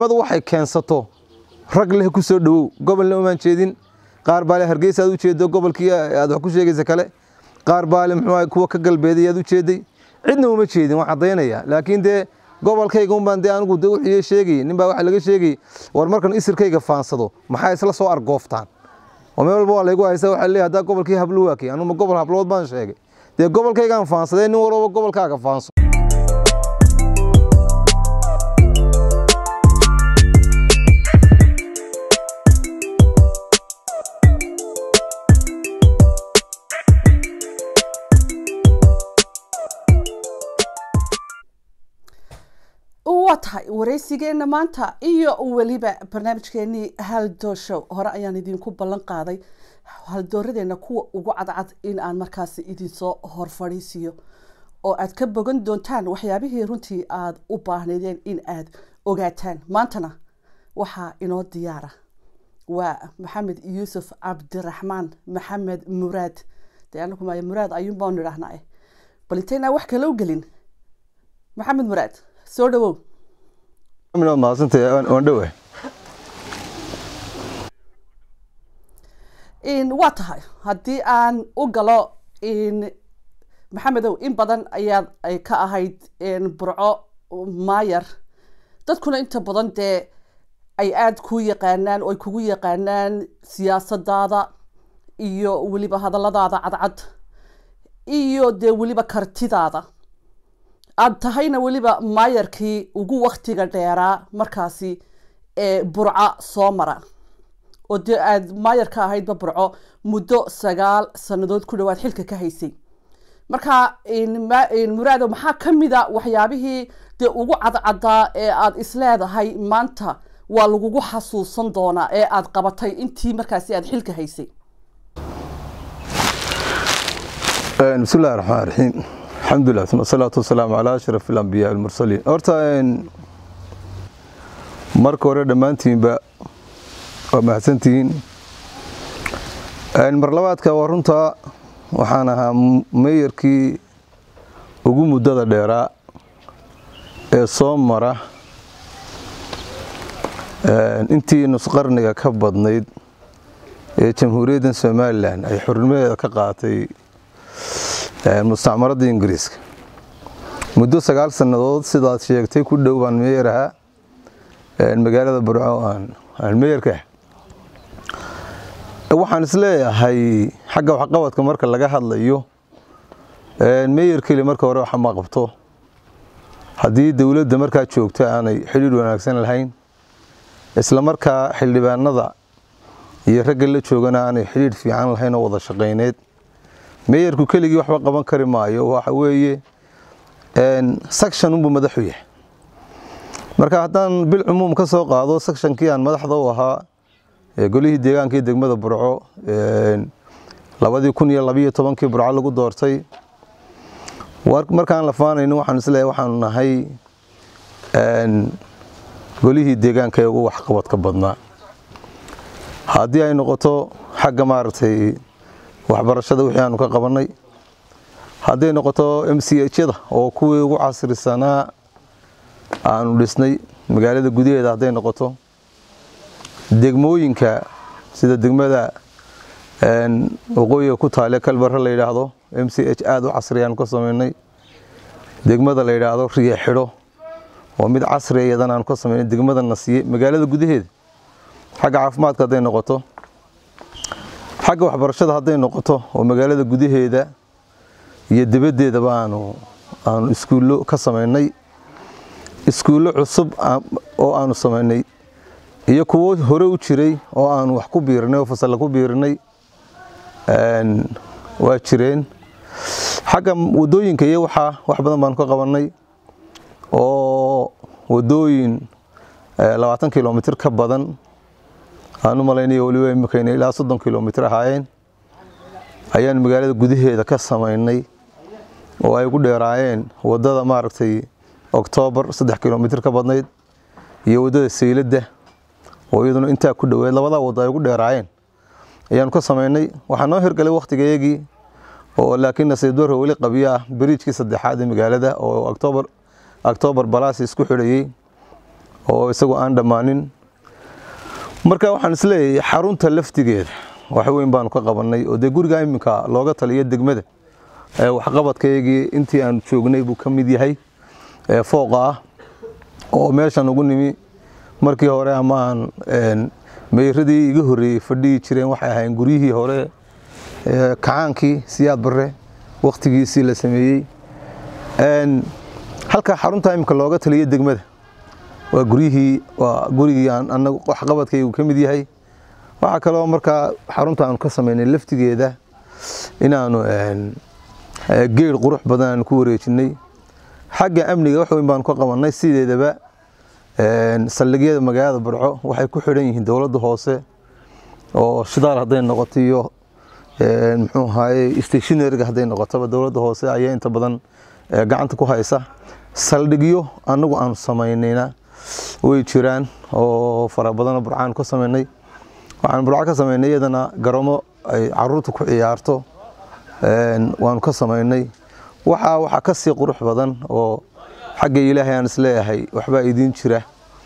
madu waxay keensato rag leh ku soo dhowow gobolna umaan jeedin qaar baa le hargeysa aad u jeedo gobolkii aad wax ku sheegaysa kale qaar baa le muxuu kuwa ka galbeeday aad u jeeday cidna uma jeedin waan caddaynaya laakiin dee gobolkayga un baan dee anigu de wixii sheegayay nin baa waxa laga sheegayay war markan isirkayga faansado maxaa isla soo argooftaan oo meel walba waa laygu haysta waxaa leeyahay haddaa gobolkii hablo waakay anuma gobol hablood baan sheegay dee gobolkaygaan faansadee nin walbaba gobolkaaga faanso waa tahay waraysigeenna maanta iyo weliba barnaamijkeenii haldooshow hore ayaan idinku ballan qaaday haldooradeenna kuwa ugu cadcad in aan markaasi idinsoo horfadhiisiyo oo aad ka bogan doontaan waxyaabihii runtii aada u baahnaydeen in aad ogaataan maantana waxaa inoo diyaara waa maxamed yuusuf cabdiraxmaan maxamed muraad dee anagu maay muraad ayuun baanu idhaahnaa bal intaynaa wax kaloo gelin maxamed muraad soo dhawow waan dhowe waa tahay haddii aan u galo maxamedow in badan ayaad ka ahayd burco maayar dadkuna inta badan dee ay aada kuu yaqaanaan oo ay kugu yaqaanaan siyaasadaada iyo weliba hadalladaada cadcad iyo dee weliba kartidaada aada tahayna weliba maayarkii ugu waktiga dheeraa markaasi ee burca soo mara oo dee aada maayar ka ahaydba burco muddo sagaal sannadood ku dhawaad xilka ka haysay marka muraado maxaa ka mida waxyaabihii dee ugu cadcadaa ee aada isleedahay maanta waa lagugu xasuusan doonaa ee aada qabatay intii markaasi aada xilka haysay bismillahi raxmaan raxiim alxamdulilah uma asalaatu wasalaamu calaa ashraf alambiyaa almursaliin horta marka hore dhammaantiinba waa mahadsantihiin mar labaadka waa runtaa waxaan ahaa meeyarkii ugu muddada dheeraa ee soo mara intii nusqarniga ka badnayd ee jamhuuriyadda somalilan ay xurnimadeeda ka qaatay mustacmaradda ingiriiska muddo sagaal sannadood sidaad sheegtay ku dhow baan meeyar ahaa magaalada burco aan meeyarka ah waxaan isleeyahay xagga waxqabadka marka laga hadlayo meeyar keli marka hore waxa ma qabto haddii dowladda markaa joogta aanay xidhiidh wanaagsan lahayn isla markaa xildhibaanada iyo ragga la joogana aanay xidhiidh fiican lahayn oo wada shaqayneed meeyarku keligii waxba qaban kari maayo waxa weeye section unbuu madaxu yahay marka haddaan bil cumuum ka soo qaado sectionkii aan madaxda u ahaa golihii deegaanka iyo degmada burco labadii kun iyo labiyo tobankii burco lagu doortay markaan la faanayno waxaan isleeyahay waxaanu nahay golihii deegaanka ee ugu waxqabadka badnaa haddii ay noqoto xagga maaragtay waxbarashada wixii aanu ka qabannay hadday noqoto m c hyada oo kuwii ugu casrisanaa aanu dhisnay magaalada gudaheeda hadday noqoto degmooyinka sida degmada waqooyiga ku taale kalbare la yidhaahdo m c h aada u casriyaanu ka samaynay degmada la yidhaahdo riya xidho oo mid casriya iyadana aanu ka samaynay degmada nasiye magaalada gudaheeda xagga caafimaadka hadday noqoto xagga waxbarashada hadday noqoto oo magaalada gudaheeda iyo dibaddeedaba aanu aanu iskuullo ka samaynay iskuullo cusub oo aanu samaynay iyo kuwo hore u jiray oo aanu wax ku biirinay oo fasalla ku biirinay waa jireen xagga wadooyinka iyo waxaa wax badan baanu ka qabannay oo wadooyin labaatan kilomitr ka badan aan u malaynayo waliba imikayna ilaa soddon kilomitr ahaayeen ayaan magaalada gudaheeda ka samaynay oo ay ugu dheeraayeen waddada maaragtay oktoobar saddex kilomitr ka badnayd iyo waddada sayladda oo iyaduna intaa ku dhoweed labadaa waddo ay ugu dheeraayeen ayaanu ka samaynay waxaa noo hirgalay wakhtigayagii oo laakiin nasiib daro weli qabiyo ah beriijkii saddexaad ee magaalada oo octoobar octoobar balaas isku xidhayey oo isagoo aan dhammaanin marka waxaan isleeyahay xarunta laftigeeda wax weyn baanu ka qabannay oo dee guriga iminka looga taliyo degmada waxqabadkaygii intii aan joognay buu ka mid yahay fooqa ah oo meeshan ugu nimi markii hore amaan meyradii iga horreeyey fadhihi jireen waxay ahayn guryihii hore kacaankii siyaad barre wakhtigiisii la sameeyey halka xarunta iminka looga taliyo degmada waa guryihii waa gurigii anagu waxqabadkaygu ka mid yahay waxaa kaloo markaa xarunta aanu ka samaynay laftigeeda inaanu geer qurux badan aanu ku wareejinay xagga amniga wax weyn baanu ka qabannay sideedaba saldhigyada magaalada burco waxay ku xidhan yihiin dowladda hoose oo shidaal hadday noqoto iyo muxuu ahaye stationariga hadday noqotoba dowladda hoose ayaa inta badan gacanta ku haysa saldhigyo annagu aanu samaynayna way jiraan oo fara badanoo burcaanu ka samaynay waxaan burco ka samaynay iyadana garoomo ay caruurta ku ciyaarto waanu ka samaynay waxaa waxaa ka sii qurux badan oo xagga ilaahay aan isleeyahay waxbaa idiin jira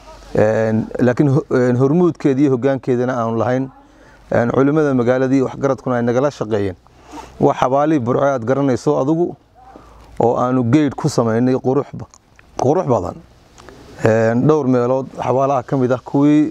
laakiin hormuudkeeda iyo hoggaankeedana aanu lahayn culimmada magaaladii waxgaradkuna ay nagala shaqeeyeen waa xabaalihii burco aad garanayso adugu oo aanu geydh ku samaynay qurux badan dhowr meelood xabaalaha ka mid ah kuwii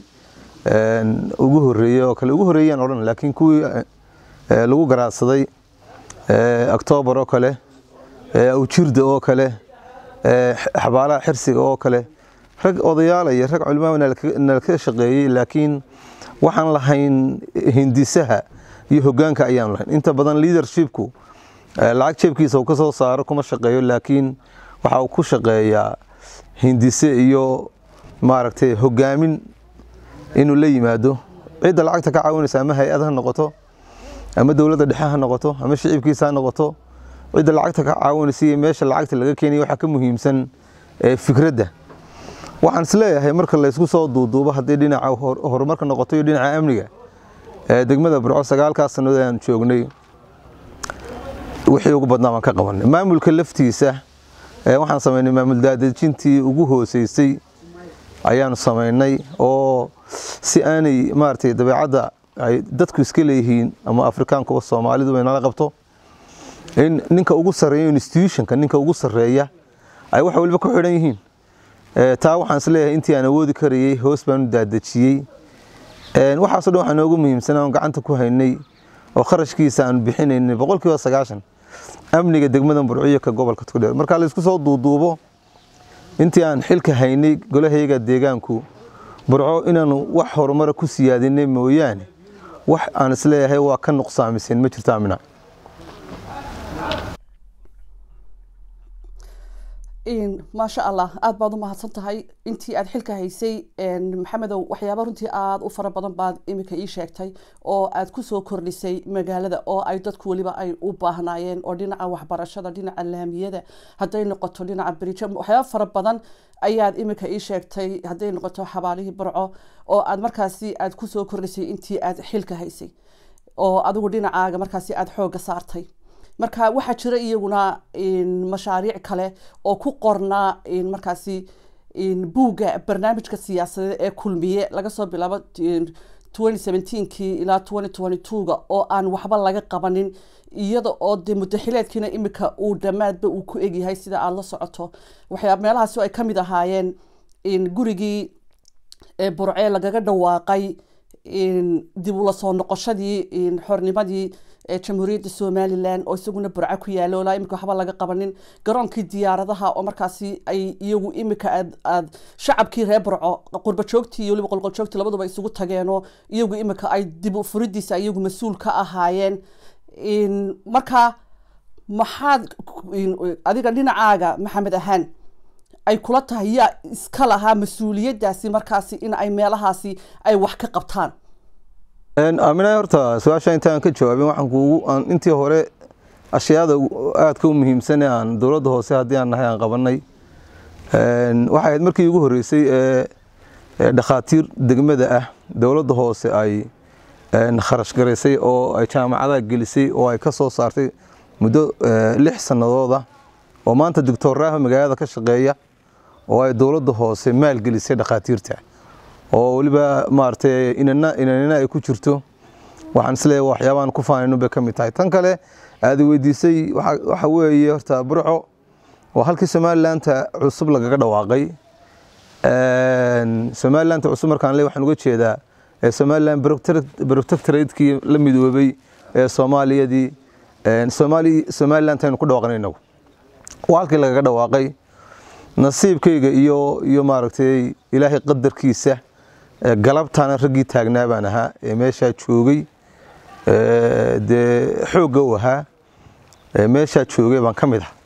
ugu horreeyey oo kale ugu horreeyaan odhan laakiin kuwii lagu garaadsaday octoobar oo kale awjirda oo kale xabaalaha xirsiga oo kale rag odayaala iyo rag culimaa nalka shaqeeyey laakiin waxaan lahayn hindisaha iyo hoggaanka ayaan lahayn inta badan leadershipku lacag jeebkiisa uu ka soo saaro kuma shaqeeyo laakiin waxa uu ku shaqeeyaa hindise iyo maaragtay hoggaamin inuu la yimaado cidda lacagta ka caawinaysa ama hay-ad ha noqoto ama dowladda dhexe ha noqoto ama shicibkiisa ha noqoto cidda lacagta ka caawinaysa iyo meesha lacagta laga keenaya waxaa ka muhiimsan fikradda waxaan isleeyahay marka laysku soo duuduubo haddii dhinaca horumarka noqoto iyo dhinaca amniga degmada burco sagaalkaas sannadood aan joognay wixii ugu badnaa baan ka qabanay maamulka laftiisa waxaan samaynay maamul daadejintii ugu hooseysay ayaanu samaynay oo si aanay maaragtay dabeecadda ay dadku iska leeyihiin ama afrikaankuba soomaalidu bay nala qabto in ninka ugu sarreeya institutionka ninka ugu sarreeya ay wax waliba ku xidhan yihiin taa waxaan isleeyahay intii aan awoodi karayey hoos baanu daadejiyey waxaaso dhan waxaa noogu muhiimsan aan gacanta ku haynay oo kharashkiisa aan bixinaynay boqolkiiba sagaashan amniga degmada burciyo ka gobolka tugdheer marka laysku soo duuduubo intii aan xilka haynay golahayga deegaanku burco inaanu wax horumara ku siyaadinay mooyaane wax aan isleeyahay waa ka nuqsaamiseen ma jirto amina maasha allah aada baad u mahadsan tahay intii aad xilka haysay maxamedow waxyaaba runtii aada u fara badan baad iminka ii sheegtay oo aad kusoo kordhisay magaalada oo ay dadku weliba ay u baahnaayeen oo dhinaca waxbarashada dhinaca laamiyada hadday noqoto dhinaca berijo waxyaaba fara badan ayaad iminka ii sheegtay hadday noqoto xabaalihii barco oo aad markaasi aad kusoo kordhisay intii aad xilka haysay oo adigu dhinacaaga markaasi aada xoogga saartay marka waxaa jira iyaguna mashaariic kale oo ku qornaa markaasi buugga barnaamijka siyaasadeed ee kulmiye laga soo bilaabo kii ilaa ga oo aan waxba laga qabanin iyada oo de mudaxileedkiina imika uu dhammaadba uu ku egyahay sida aada la socoto waxyaa meelahaasi ay ka mid ahaayeen gurigii burcee lagaga dhawaaqay dib ula soo noqoshadii xornimadii jamhuuriyadda somalilan oo isaguna burco ku yaalo ilaa imika waxba laga qabanin garoonkii diyaaradaha oo markaasi ay iyagu imika aad aad shacabkii reer burco qurba joogtii iyo waliba qolqol joogtii labaduba isugu tageenoo iyagu imika ay dib u furidiisa iyagu mas-uul ka ahaayeen marka maxaad adiga dhinacaaga maxamed ahaan ay kula tahay yaa iska lahaa mas-uuliyaddaasi markaasi in ay meelahaasi ay wax ka qabtaan aamina horta su-aasha intaan ka jawaabin waxaan kuugu intii hore ashyaada aadka u muhiimsan ee aan dowladda hoose haddii aan nahay aan qabanay waxay ahayd markii ugu horreysay ee dhakhaatiir degmada ah dowladda hoose ay kharash garaysay oo ay jaamacadaha gelisay oo ay ka soo saartay muddo lix sannadooda oo maanta doctor raaho magaalada ka shaqeeya oo ay dowladda hoose maalgelisay dhakhaatiirta oo weliba maaragtay inana inanina ay ku jirto waxaan isleeyahay waxyaabaan ku faanayno bay ka mid tahay tan kale aad weydiisay waxa weeye horta burco waa halkii somalilandta cusub lagaga dhawaaqay somalilandta cusub markaan le waxaan uga jeedaa somaliland protectoratekii la midoobay ee soomaaliyadii somaliland aynu ku dhawaaqnay inagu waa halkii lagaga dhawaaqay nasiibkayga iyo iyo maaragtay ilaahay qadarkiisa galabtaana raggii taagnaa baan ahaa ee meeshaa joogay dee xoogga u ahaa meeshaa joogay baan ka mid ah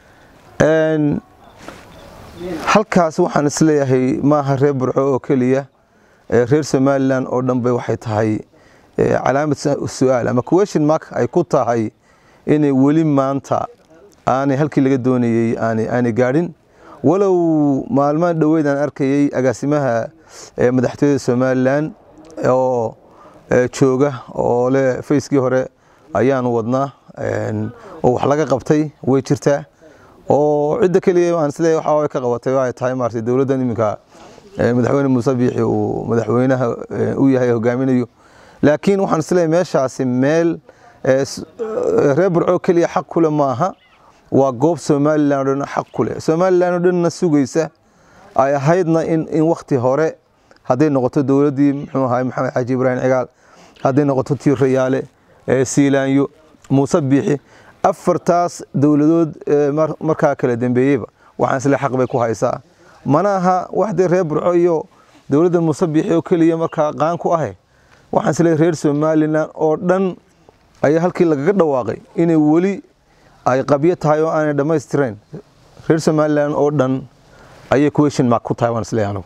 halkaas waxaan isleeyahay maaha reer burco oo keliya reer somalilan oo dhan bay waxay tahay calaamad su-aal ama question mark ay ku tahay inay weli maanta aanay halkii laga doonayey aanay gaadhin walow maalmaha dhoweyd aan arkayey agaasimaha madaxtooyada somalilan oo jooga oo le fayskii hore ayaanu wadnaa oo wax laga qabtay way jirtaa oo cidda keliya aan isleeyahay waxa ka qabatay waxay tahay maartay dowladdan iminka madaxweyne muuse biixi uu madaxweynaha u yahay hogaaminayo laakiin waxaan isleeyahay meeshaasi meel reer burco keliya xaq kule maaha waa goob somalilan o dhan xaq ku leh somalilan oo dhanna sugaysa ay ahaydna in in wakti hore hadday noqoto dowladdii muxuu ahay maxamed xaaji ibraahim cigaal hadday noqoto tii rayaale siilaanyo muuse biixi afartaas dowladood markaa kala dambeeyeyba waxaan isle xaq bay ku haysaa mana aha waxdee reer burco iyo dowladda muuse biixi oo keliya markaa qaan ku ahe waxaan isle reer somalilan oo dhan ayaa halkii lagaga dhawaaqay inay weli ay qabyo tahay oo aanay dhammaystirayn reer somalilan oo dhan ayay question mark ku tahay waan isleeyahay anigu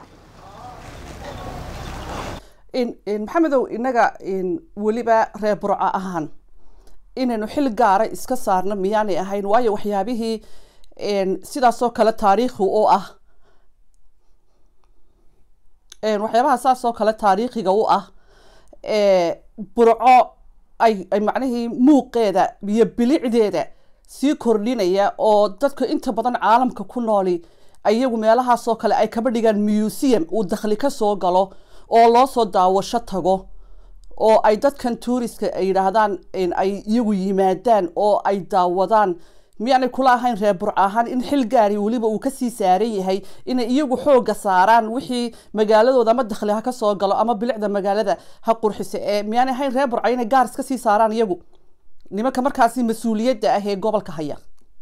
maxamedow innaga weliba reer burco ahaan inaynu xil gaara iska saarno miyaanay ahayn waayo waxyaabihii sidaasoo kale taariikhi u ah waxyaabaha saasoo kale taariikhiga u ah burco ay ay macnihii muuqeeda iyo bilicdeeda sii kordhinaya oo dadka inta badan caalamka ku nooli ayagu meelahaasoo kale ay kaba dhigaan museum uu dakhli ka soo galo oo loo soo daawasho tago oo ay dadkan tuuriska ay yidhaahdaan ay iyagu yimaadaan oo ay daawadaan miyaanay kula ahayn reer burc ahaan in xil gaari weliba uu kasii saaran yahay inay iyagu xooga saaraan wixii magaaladooda ama dakhli ha ka soo galo ama bilicda magaalada ha qurxisa ee miyaanay ahayn reer burca inay gaar iska sii saaraan iyagu nimanka markaasi mas-uuliyadda ah ee gobolka haya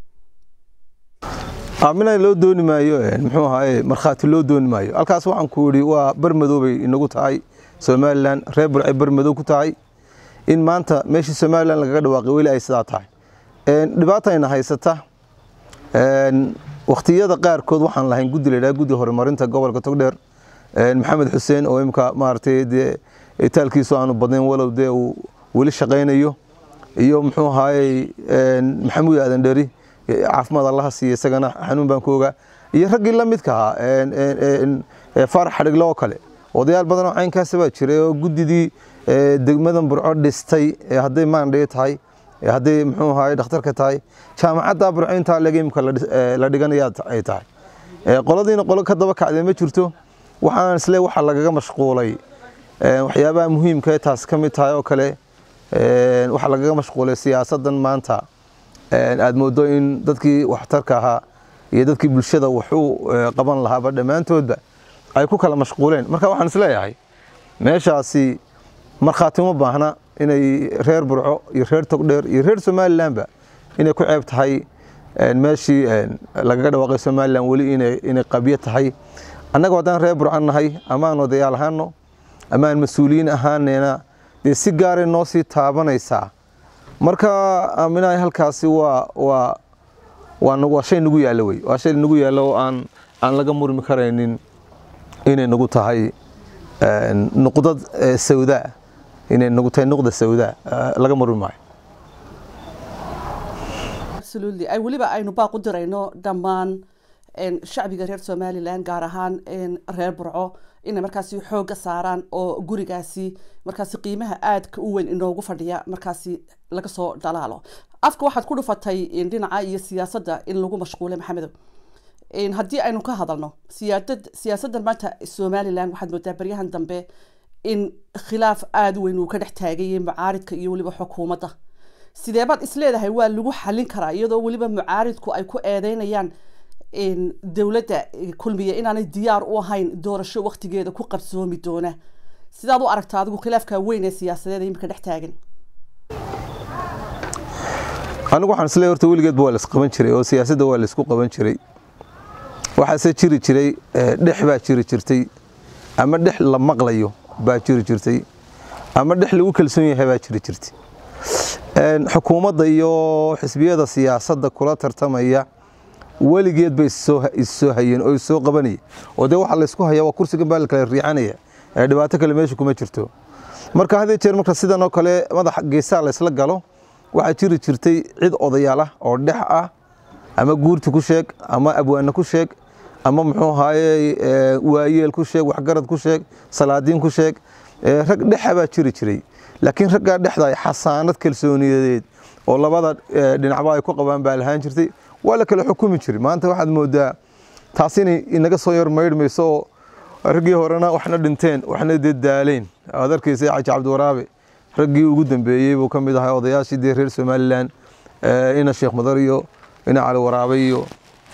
mina loo dooni maayo muxuu ahaye markhaati loo dooni maayo halkaas waxaan ku yidhi waa barmadoobay inagu tahay somalilan reer burcay barmadow ku tahay in maanta meeshii somalilan lagaga dhawaaqay weli ay sidaa tahay dhibaatayna haysata wakhtiyada qaarkood waxaan lahayn guddi la yidhaha guddi horumarinta gobolka togdheer maxamed xuseen oo imika maaragtay dee itaalkiisu aanu badnayn walow dee uu weli shaqaynayo iyo muxuu ahaayey maxamuud aadan dheri caafimaad allaha siiya isagana xanuun baan ku ogaa iyo raggii la midka ahaa faarax xadhigle oo kale odayaal badan oo caynkaasa baa jiray oo guddidii degmadan burco dhistay hadday maandhee tahay hadday muxuu ahaay dhakhtarka tahay jaamacadda burco intaa legeimka la dhiganaya ay tahay qoladiina qolo ka daba kacdee ma jirto waxaan isle waxa lagaga mashquulay waxyaabaha muhiimka taas ka mid tahay oo kale waxaa lagaga mashquulay siyaasadan maanta aad moodo in dadkii waxtarka ahaa iyo dadkii bulshada waxu qaban lahaaba dhammaantoodba ay ku kala mashquuleen marka waxaan isleeyahay meeshaasi markhaati uma baahna inay reer burco iyo reer togdheer iyo reer somalilanba inay ku ceeb tahay meeshii lagaga dhawaaqay somalilan weli inay qabyo tahay annaga haddaan reer burco nahay amaan odayaal ahaano amaan mas-uuliyiin ahaanena dee si gaaray noo sii taabanaysaa marka aaminahay halkaasi waa waa waa waa shay nagu yaallo wey waa shay nagu yaallo oo aan aan laga murmi karaynin inay nagu tahay nuqdad sawdaa inay nagu tahay nuqda sawdaa laga murmi maayo absolutely ay weliba aynu baaq u dirayno dhammaan shacbiga reer somalilan gaar ahaan reer burco inay markaasi xoogga saaraan oo gurigaasi markaasi qiimaha aadka u weyn inoogu fadhiya markaasi laga soo dhalaalo afka waxaad ku dhufatay dhinaca iyo siyaasadda in lagu mashquulay maxamedow haddii aynu ka hadalno siyaadad siyaasaddan maanta somalilan waxaad moodaa baryahan dambe in khilaaf aada weyn uu ka dhex taagayay mucaaridka iyo weliba xukuumadda sideebaad isleedahay waa lagu xallin karaa iyadoo weliba mucaaridku ay ku eedeynayaan dowladda kulmiya inaanay diyaar u ahayn doorasho waktigeeda ku qabsoomi doona sidaad u aragtaa adigu khilaafka weyn ee siyaasadeed imika dhex taagan anigu waxaan isleeyahay horta weligeedba waa lays qaban jiray oo siyaasadda waa laysku qaban jiray waxaase jiri jiray dhex baa jiri jirtay ama dhex la maqlayo baa jiri jirtay ama dhex lagu kalsoon yahay baa jiri jirtay xukuumadda iyo xisbiyada siyaasadda kula tartamaya weligeed bay issoo hayeen oo issoo qabanaya oo dee waxaa laysku hayaa waa kursigan baa la kala riixanaya ee dhibaato kale meesha kuma jirto marka had jeer marka sidan oo kale madaxa geesaha laysla galo waxaa jiri jirtay cid odayaal ah oo dhex ah ama guurti ku sheeg ama abwaane ku sheeg ama muxuu ahaaye waayeel ku sheeg waxgarad ku sheeg salaadiin ku sheeg rag dhexa baa jiri jiray laakiin raggaa dhexda ay xasaanad kalsooniyadeed oo labada dhinacba ay ku qabaan baa lahaan jirtay waa la kala xukumi jiray maanta waxaad moodaa taas inay inaga soo yar maydhmayso oo raggii horena waxna dhinteen waxna dee daaleen aad arkaysa xaji cabdiwaraabe raggii ugu dambeeyey buu ka mid ahaa odayaashii dee reer somalilan ina sheekh madar iyo ina cali waraabe iyo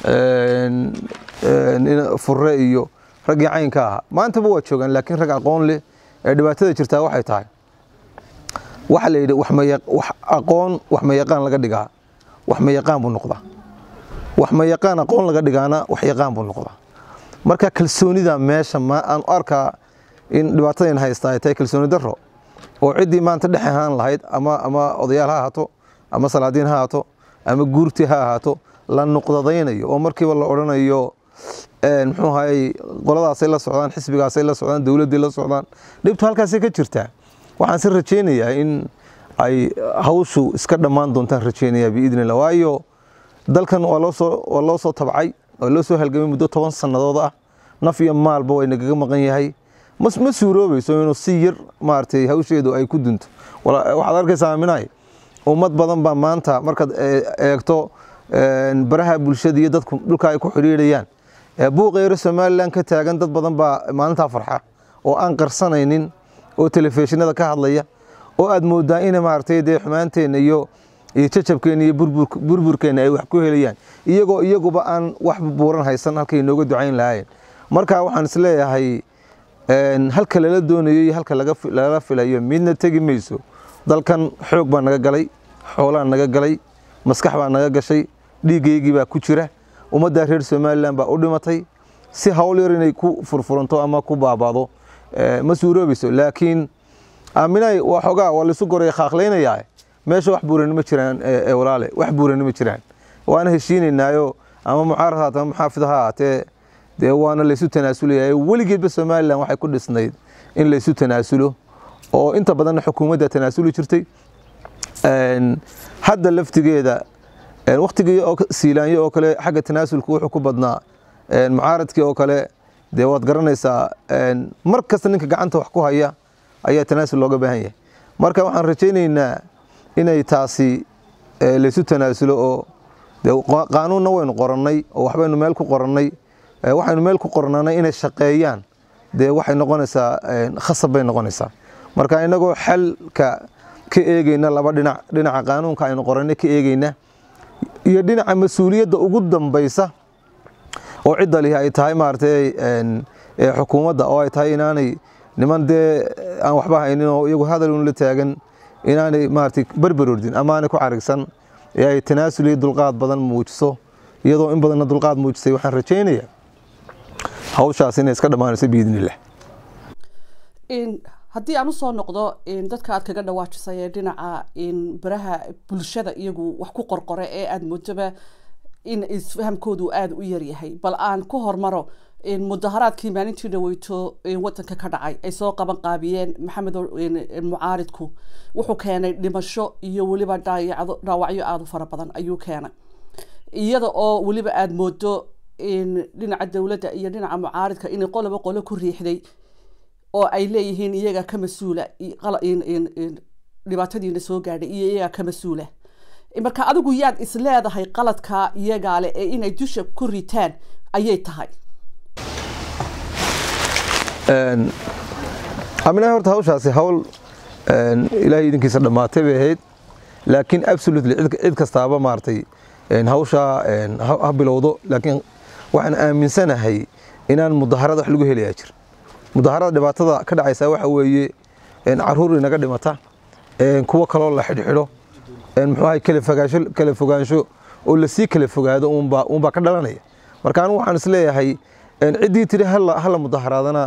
furre iyo raggii caynka ahaa maantaba waa joogaan laakiin rag aqoon leh ee dhibaatada jirtaa waxay tahay waxa la yidhi wax aqoon wax mayaqaan laga dhigaa wax mayaqaan buu noqdaa wax mayaqaan aqoon laga dhigaana wax yaqaan buu noqdaa marka kalsoonida meesha ma aan arkaa in dhibaatadan haystaa ay tahay kalsooni darro oo ciddii maanta dhex ahaan lahayd ama ama odayaal ha ahaato ama salaadiin ha ahaato ama guurti ha ahaato la nuqdadaynayo oo markiiba la odhanayo muxuu ahayey qoladaasay la socdaan xisbigaasay la socdaan dowladdii la socdaan dhibtu halkaasay ka jirtaa waxaan si rajaynayaa in ay hawshu iska dhammaan doontaan rajaynayaa biidni illah waayo dalkan waa loo soo waa loo soo tabcay waa loo soo halgamay muddo toban sannadood ah naf iyo maalba way nagaga maqan yahay ma suuroobayso inuu si yar maaragtay hawsheedu ay ku dunto waxaad arkaysaa aaminahay ummad badan baa maanta markaad eegto baraha bulshada iyo dadku dhulka ay ku xidhiidhayaan buuqeero somalilan ka taagan dad badan baa maalintaa farxa oo aan qarsanaynin oo telefishinada ka hadlaya oo aad moodaa ina maaragtay dee xumaanteenna iyo iyo jajabkeenna iyo burburkeenna ay wax ku helayaan iyagoo iyaguba aan wax buuran haysan halkay inooga ducayn lahaayeen marka waxaan isleeyahay halka lala doonayo iyo halka lagala filayo midna tegi mayso dalkan xoog baa naga galay xoolaa naga galay maskax baa naga gashay dhiiggaygii baa ku jira ummaddaa reer somalilan baa u dhimatay si hawl yar inay ku furfuranto ama ku baabaado ma suuroobayso laakiin aaminay waa xogaa waa laisu goray khaaqlaynayaa meesha wax buurani ma jiraan walaale wax buurani ma jiraan waana heshiinaynaayo ama mucaarad haat ama muxaafid ha ahaatee dee waana laysu tanaasulayaa weligeedba somalilan waxay ku dhisnayd in laysu tanaasulo oo inta badanna xukuumadda tanaasuli jirtay hadda laftigeeda waktigii oo siilaanyo oo kale xagga tanaasulku wuxuu ku badnaa mucaaradkii oo kale dee waad garanaysaa mar kasta ninka gacanta wax ku haya ayaa tanaasul looga baahan yahay marka waxaan rajaynaynaa inay taasi laysu tanaasulo oo de qaanuunna waynu qorannay oo waxbaynu meel ku qorannay waxaynu meel ku qornanay inay shaqeeyaan dee waxay noqonaysaa khasab bay noqonaysaa marka inagoo xalka ka eegeyna laba dhinac dhinaca qaanuunka aynu qorannay ka eegeyna iyo dhinaca mas-uuliyadda ugu dambaysa oo cidda lihi ay tahay maaragtay xukuumadda oo ay tahay inaanay niman dee aan waxba haynin oo iyagu hadalun la taagan inaanay maaragtay berberordin ama aanay ku carigsan ee ay tanaasul iyo dulqaad badan muujiso iyadoo in badanna dulqaad muujisay waxaan rajaynayaa hawshaas inay iska dhammaanayso biidnillah haddii aan usoo noqdo dadka aad kaga dhawaajisay ee dhinaca baraha bulshada iyagu wax ku qorqore ee aada moodaba in isfahamkoodu aada u yaryahay bal aan ku hormaro mudaharaadkii maalintii dhaweyto wadanka ka dhacay ay soo qaban qaabiyeen maxamed mucaaridku wuxuu keenay dhimasho iyo weliba dhaawacyo aada u fara badan ayuu keenay iyada oo weliba aada moodo dhinaca dowladda iyo dhinaca mucaaridka inay qoloba qolo ku riixday oo ay leeyihiin iyaga ka mas-uula dhibaatadiina soo gaadhay iyo iyaga ka mas-uula marka adigu yaad is leedahay qaladka iyagaale ee inay dusha ku ritaan ayay tahay aminaha horta hawshaasi hawl ilaahay idinkiisa dhammaatay bay ahayd laakiin absolutely cid kastaaba maaragtay hawshaa ha bilowdo laakiin waxaan aaminsanahay inaan mudaharada wax lagu helayaa jir mudaharada dhibaatada ka dhacaysa waxa weeye caruur inaga dhimata kuwo kaloo la xidhxidho muxuu ahay kala fogaansho kala fogaansho oo lasii kala fogaado uunbaa uunbaa ka dhalanaya marka anigu waxaan isleeyahay ciddii tiri hala hala mudaharaadana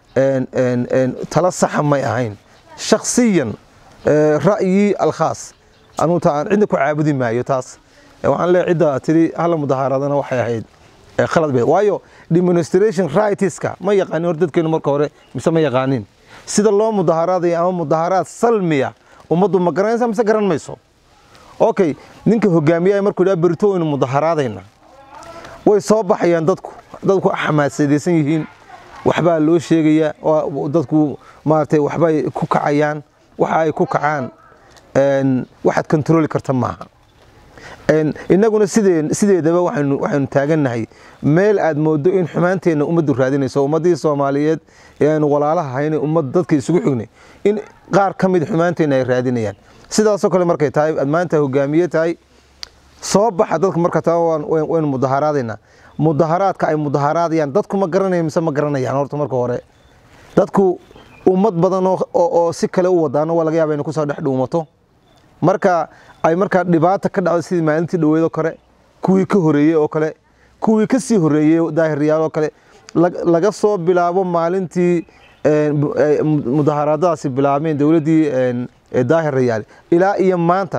tala saxa may ahayn shakhsiyan ra'yii alkhaas anugu ta aan cidna ku caabudi maayo taas waxaan leeyahay cidda tiri hala mudaharaadana waxay ahayd khalad bay waayo demonstration rightska ma yaqaanin hor dadkeenu marka hore mise ma yaqaanin sida loo mudaharaadayo ama mudaharaad salmiya ummaddu ma garanaysa mise garan mayso okay ninka hogaamiyaha markuu yidhaha berito waynu mudaharaadayna way soo baxayaan dadku dadku xamaasadaysan yihiin waxbaa loo sheegayaa dadku maaragtay waxbay ku kacayaan waxa ay ku kacaan waxaad kontroli karta maaha innaguna sidee sideedaba waxaynu waxaynu taagannahay meel aad moodo in xumaanteenna ummaddu raadinayso ummaddii soomaaliyeed ee aynu walaalaha haynay ummad dadka isugu xignay in qaar ka mid xumaanteenna ay raadinayaan sidaasoo kale markay tahay aad maanta hogaamiye tahay soo baxa dadka marka taa waynu mudaharaadaynaa mudaharaadka ay mudaharaadayaan dadku ma garanayaan mise ma garanayaan horta marka hore dadku ummad badan oo si kale u wadaano waa laga yaaba inay kusoo dhex dhuumato marka ay markaa dhibaata ka dhacdo sidii maalintii dhaweedoo kale kuwii ka horeeyey oo kale kuwii ka sii horeeyey daahiryaal oo kale laga soo bilaabo maalintii mudaharaadadaasi bilaabeen dowladdii daahirayaal ilaa iyo maanta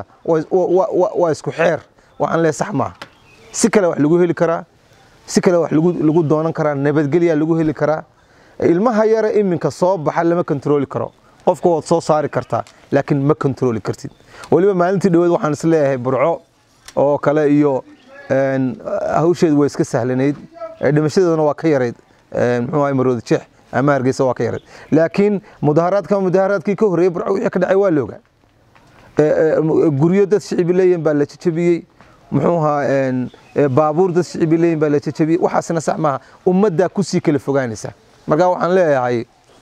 waa isku xeer waxaan leeyahay sax maaha si kale wax lagu heli karaa si kale wax lagu doonan karaa nabadgelya lagu heli karaa ilmaha yara iminka soo baxa lama kontrooli karo qofka waad soo saari kartaa laakiin ma kontrooli kartid weliba maalintii dhaweed waxaan is leeyahay burco oo kale iyo hawsheedu waa iska sahlanayd dhimashadeeduna waa ka yarayd muxuu ahay maroodi jeex ama hargeysa waa ka yarayd laakiin mudaharaadka mudaharaadkii ka horreeyey burco wixii ka dhacay waa loogaa guryo dad shicibi leeyihin baa la jajabiyey muxuu ahaa baabuur dad shicibi leeyihin baa la jajabiyey waxaasna sax maaha ummaddaa kusii kala fogaanaysa marka waxaan leeyahay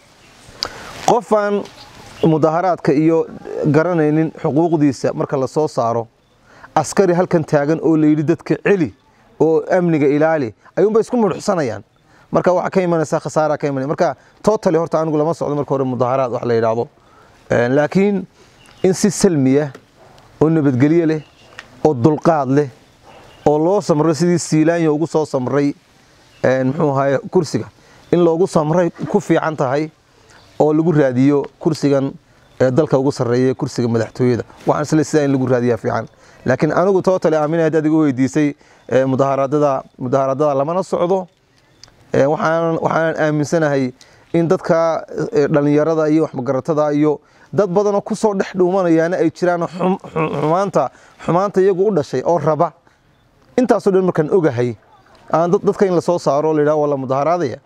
qofaan mudaharaadka iyo garanaynin xuquuqdiisa marka la soo saaro askari halkan taagan oo la yidhi dadka celi oo amniga ilaali ayuunba isku mudhuxsanayaan marka waxa ka imanaysa khasaara ka imanaya marka totally horta anigu lama socdo marka hore mudaharaad wax la yidhaahdo laakiin in si salmiya oo nabadgelye leh oo dulqaad leh oo loo samro sidii siilaanya ugu soo samray muxuu ahaye kursiga in loogu samray ku fiican tahay oo lagu raadiyo kursigan ee dalka ugu sarreeya kursiga madaxtooyada waxaan isle sidaa in lagu raadiyaa fiican laakiin anigu tootale aaminay haddaad igu weydiisay mudaharaadada mudaharaadada lamana socdo waxaan waxaanan aaminsanahay in dadka dhallinyarada iyo waxmagaratada iyo dad badanoo kusoo dhex dhuumanayaana ay jiraan xumaanta xumaanta iyagu u dhashay oo raba intaasoo dhan markaan ogahay aan dadka in lasoo saaro o la yidhaha waa la mudaharaadaya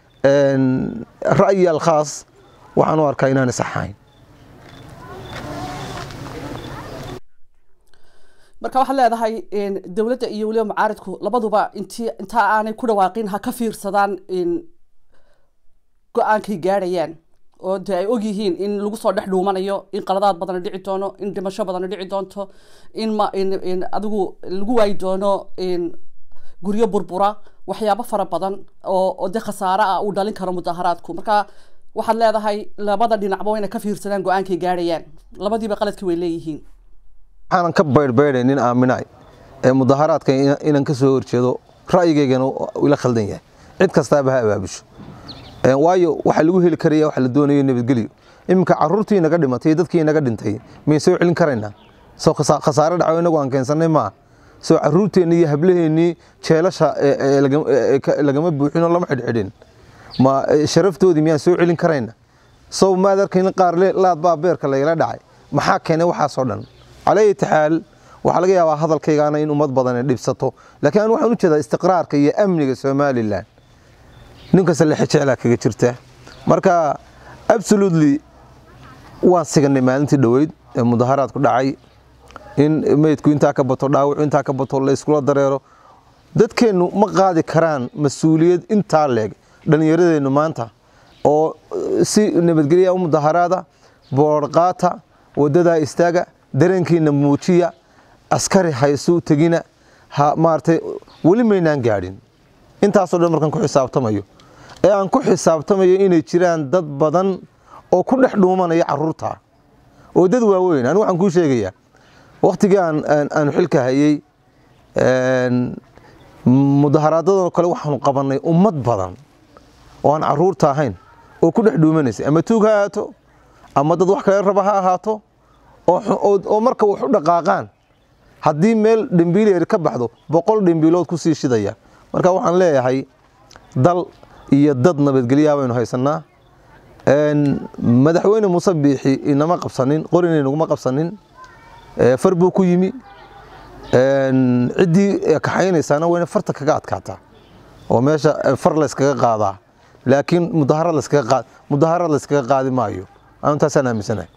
ra'yi alkhaas waxaan u arkaa inaanay saxayn marka waxaad leedahay dowladda iyo weliba mucaaridku labaduba intii intaa aanay ku dhawaaqin ha ka fiirsadaan go-aankay gaadhayaan oo dee ay ogyihiin in lagu soo dhex dhuumanayo in qaladaad badana dhici doono in dhimasho badana dhici doonto in ma in adigu lagu waayi doono guryo burbura waxyaabo fara badan oo oo de khasaare ah uu dhalin karo mudaharaadku marka waxaad leedahay labada dhinacba waa inay ka fiirsadaan go-aankay gaadhayaan labadiiba qaladkii way leeyihiin waxaanan ka baydhbaydhay nin aaminaay ee mudaharaadka inaan ka soo horjeedo ra'yigaygana ila khaldan yahay cid kastaaba ha abaabusho waayo waxa lagu heli karaya waxa la doonayo nabadgelyo iminka caruurtii inaga dhimatay dadkii inaga dhintay mayn soo celin karaynaa soo khasaare dhaco inagu aan keensanay maaha soo caruurteenni iyo hablaheennii jeelasha lagama buuxinoo lama xidhxidhin ma sharaftoodii miyaan soo celin karayna sow maad arkayn qaar laad baa beerka lagala dhacay maxaa keenay waxaasoo dhan calayhi taxaal waxaa laga yaabaa hadalkaygaana in ummad badan dhibsato laakiin anu waxaan u jeedaa istiqraarka iyo amniga somalilan ninkasta lexe jeclaa kaga jirta marka absolutely waan siganay maalintii dhoweyd ee mudaharaadku dhacay in meydku intaa ka bato dhaawacu intaa ka bato la iskula dareero dadkeennu ma qaadi karaan mas-uuliyad intaa leeg dhallinyaradeennu maanta oo si nabadgelya u mudaharaada boodhqaata wadadaa istaaga dareenkiina muujiya askari haysu tegina ha maaragtay weli maynaan gaadhin intaasoo dhan markaan ku xisaabtamayo ee aan ku xisaabtamayo inay jiraan dad badan oo ku dhex dhuumanaya caruurta oo dad waaweyn anigu waxaan kuu sheegayaa wakhtigii aan aanu xilka hayey mudaharaadadoo kale waxaanu qabannay ummad badan oo aan caruurta ahayn oo ku dhex dhuumanaysay ama tuug ha ahaato ama dad wax kale raba ha ahaato oo marka wax u dhaqaaqaan haddii meel dhimbiileer ka baxdo boqol dhimbiilood ku sii shidaya marka waxaan leeyahay dal iyo dad nabadgelyaha baynu haysanaa madaxweyne muuse biixi inama qabsanin qorina inaguma qabsanin far buu ku yimi ciddii kaxaynaysaana wayna farta kaga adkaataa oo meesha far layskaga qaadaa laakiin mudaharad layskaga qaadi maayo anu taasaan aaminsanahay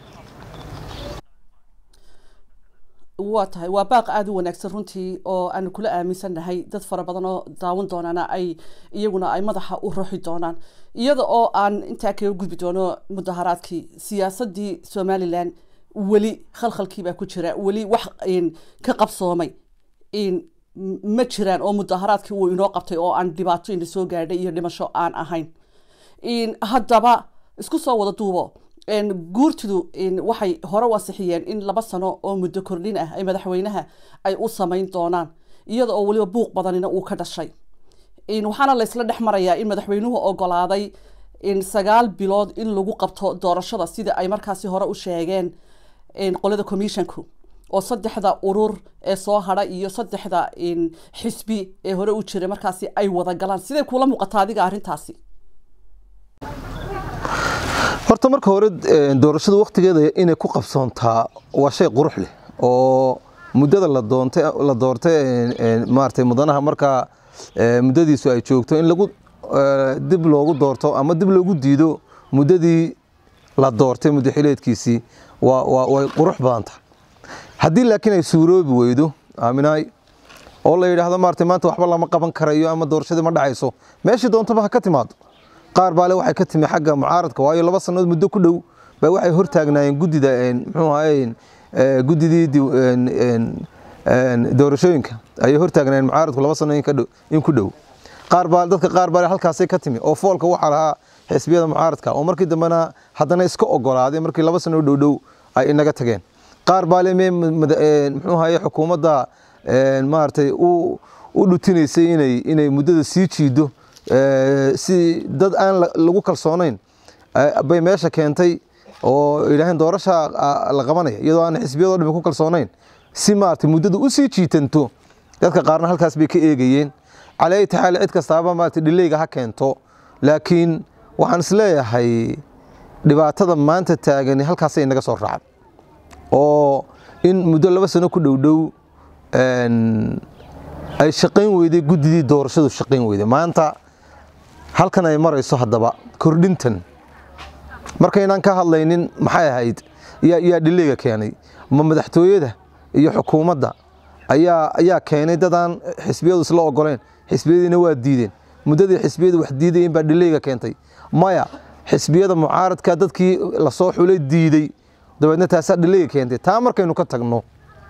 waa tahay waa baaq aada u wanaagsan runtii oo aanu kula aaminsannahay dad fara badan oo daawan doonaana ay iyaguna ay madaxa u ruxi doonaan iyada oo aan intaa kaga gudbi doono mudaharaadkii siyaasadii somalilan weli khalkhalkiibaa ku jira weli wax ka qabsoomay ma jiraan oo mudaharaadkii uu inoo qabtay oo aan dhibaato ina soo gaadhay iyo dhimasho aan ahayn haddaba isku soo wada duubo guurtidu waxay hore u ansixiyeen in laba sano oo muddo kordhin ah ay madaxweynaha ay u samayn doonaan iyada oo weliba buuq badanina uu ka dhashay waxaana laysla dhex marayaa in madaxweynuhu ogolaaday sagaal bilood in lagu qabto doorashada sida ay markaasi hore u sheegeen qolada commissionku oo saddexda urur ee soo hadha iyo saddexda xisbi ee hore u jiray markaasi ay wada galaan siday kula muuqataa adiga arrintaasi horta marka hore doorashada wakhtigeeda inay ku qabsoontaa waa shay qurux leh oo muddada la doontay la doortay maaragtay mudanaha markaa muddadiisu ay joogto in lagu dib loogu doorto ama dib loogu diido muddadii la doortay muddo xileedkiisii waa waa way qurux badan tahay haddii laakiin ay suuroobi weydo aaminaay oo la yidhaahdo maaragtay maanta waxba lama qaban karayo ama doorashadii ma dhacayso meeshii doontaba ha ka timaado qaar baale waxay ka timi xagga mucaaradka waayo laba sannadood muddo ku dhow baa waxay hortaagnaayeen guddida muxuu ahaye guddidii doorashooyinka ayay hortaagnaayeen mucaaradku laba sanno in ku dhow qaar baa dadka qaar baale halkaasay ka timi oo foolka waxaa lahaa xisbiyada mucaaradka oo markii dambena haddana iska ogolaaday markii laba sanno dhow dhow ay inaga tageen qaar baale me muxuu ahaye xukuumadda maaragtay u dhutinaysay inay inay muddada sii jiido si dad aan lagu kalsoonayn bay meesha keentay oo yidhaaheen doorasha la qabanaya iyadoo aan xisbiyadoo dhami ku kalsoonayn si maaragtay muddada u sii jiitanto dadka qaarna halkaas bay ka eegayeen calaa ayati xaal cid kastaaba maaragtay dhileyga ha keento laakiin waxaan isleeyahay dhibaatada maanta taagani halkaasay inaga soo raacday oo in muddo laba sano ku dhowdhow ay shaqayn weyday guddidii doorashadu shaqayn weyday maanta halkan ay marayso haddaba kordhintan markaynaan ka hadlaynin maxay ahayd yaa dhileyga keenay ma madaxtooyada iyo xukuumadda ayaa ayaa keenay dadaan xisbiyadu isla ogoleen xisbiyadiina waa diideen muddadii xisbiyadu wax diidayeen baa dhileyga keentay maya xisbiyada mucaaradka dadkii lasoo xulay diiday dabeedna taasaa dhileyga keentay taa markaynu ka tagno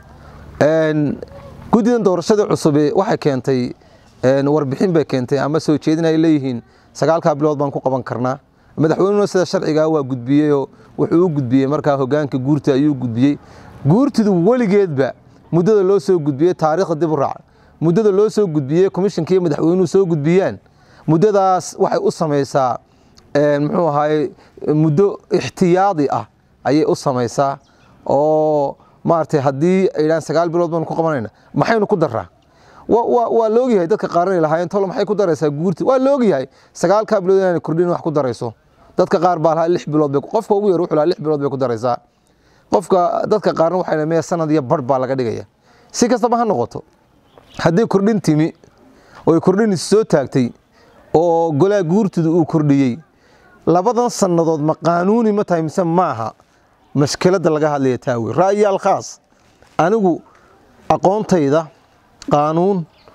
guddidan doorashada cusube waxay keentay warbixin bay keentay ama soo jeedin ay leeyihiin sagaalkaa bilood baan ku qaban karnaa madaxweynuhuna sida sharcigaa waa gudbiyeyoo wuxuu u gudbiyey markaa hogaanka guurta ayuu gudbiyey guurtidu weligeedba muddada loo soo gudbiyey taariikhda dib u raaca muddada loo soo gudbiyey komishanka iyo madaxweynuhu soo gudbiyaan muddadaas waxay u samaysaa muxuu ahaye muddo ixtiyaadi ah ayay u samaysaa oo maaragtay haddii ay yidhahaan sagaal bilood baanu ku qabanayna maxaynu ku daraa waa loogyahay dadka qaarnay lahaayeen tolo maxay ku daraysaa guurti waa loogyahay sagaalkaa bilood inaanay kordhin wax ku darayso dadka qaar baa lahaa lix bilood bay qofka ugu yar wuxuu lahaa lix bilood bay ku daraysaa qofka dadka qaarna waxay lahaa mee sanad iyo barh baa laga dhigaya si kastaba ha noqoto haddii kordhin timi oy kordhin soo taagtay oo golaa guurtidu uu kordhiyey labadan sannadood ma qaanuuni ma tahay mise maaha mashkiladda laga hadlaya taawi ra'yaal khaas anigu aqoontayda qaanuun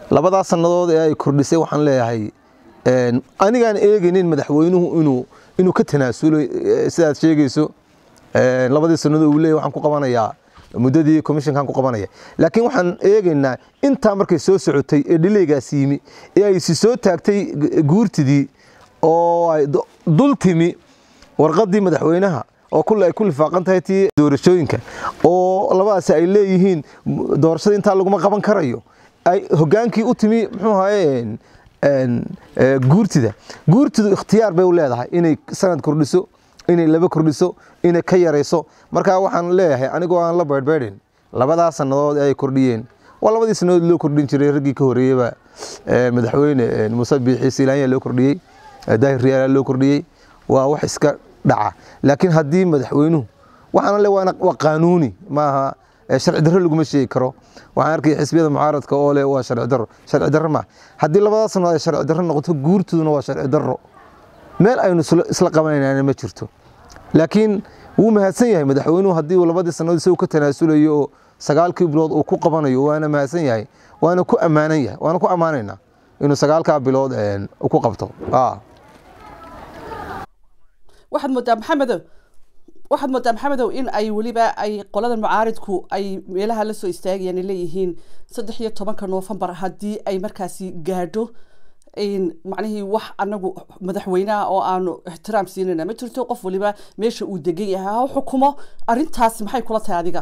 labadaas sannadood ee ay kordhisay waxaan leeyahay anigaan eegaynin madaxweynuhu inuu inuu ka tanaasulo sidaad sheegayso labadii sannadood uu leeyahy waxaan ku qabanayaa muddadii commissionkan ku qabanaya laakiin waxaan eegaynaa intaa markay soo socotay ee dhileygaas yimi ee ay si soo taagtay guurtidii oo ay dul timi warqaddii madaxweynaha oo kulle ay ku lifaaqan tahay tii doorashooyinka oo labadaasi ay leeyihiin doorashada intaa laguma qaban karayo ay hogaankii u timi muxuu ahaye guurtida guurtidu ikhtiyaar bay u leedahay inay sanad kordhiso inay laba kordhiso inay ka yarayso markaa waxaan leeyahay anigoo aan la beydhbeydhin labadaa sannadood ee ay kordhiyeen waa labadii sannadood loo kordhin jiray raggii ka horreeyeyba madaxweyne muuse biixi siilaanya loo kordhiyey daahir riyaala loo kordhiyey waa wax iska dhaca laakiin haddii madaxweynuhu waxaana le waa qaanuuni maaha sharci darro laguma sheegi karo waxaan arkay xisbiyada mucaaradka oo leh waa sharci darro sharci darro ma haddii labadaa sannadood ay sharci darro noqoto guurtuduna waa sharci darro meel aynu isla qabanaynaana ma jirto laakiin wuu mahadsan yahay madaxweynuhu haddii uu labadii sannadood isagu ka tanaasulayo oo sagaalkii bilood uu ku qabanayo waana mahadsan yahay waana ku ammaanan yahay waana ku ammaanaynaa inuu sagaalkaa bilood ku qabto waxaad moodaa maxamedow waxaad moodaa maxamedow in ay weliba ay qolada mucaaridku ay meelaha la soo istaagayaan ay leeyihiin saddex iyo tobanka noofembar haddii ay markaasi gaadho macnihii wax anagu madaxweynaha oo aanu ixtiraam siinayna ma jirto qof waliba meesha uu degan yahay ha xukumo arrintaasi maxay kula tahay adiga